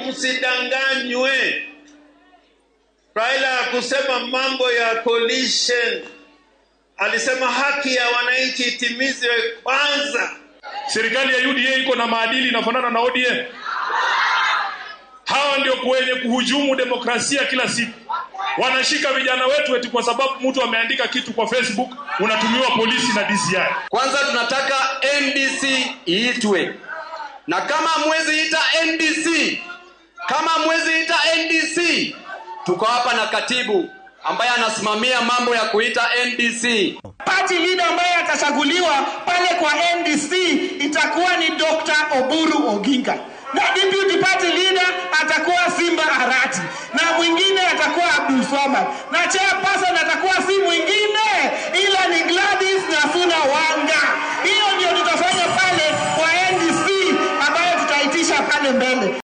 msidanganywe. Raila hakusema mambo ya coalition, alisema haki ya wananchi itimizwe kwanza. Serikali ya UDA iko na maadili inafanana na ODM. Hawa ndio kwenye kuhujumu demokrasia kila siku. Wanashika vijana wetu eti kwa sababu mtu ameandika kitu kwa Facebook, unatumiwa polisi na DCI. Kwanza tunataka NDC iitwe, na kama mwezi ita NDC, kama mwezi ita NDC, tuko hapa na katibu ambaye anasimamia mambo ya kuita NDC. Party leader ambaye atachaguliwa pale kwa NDC itakuwa ni Dr. Oburu Oginga na deputy party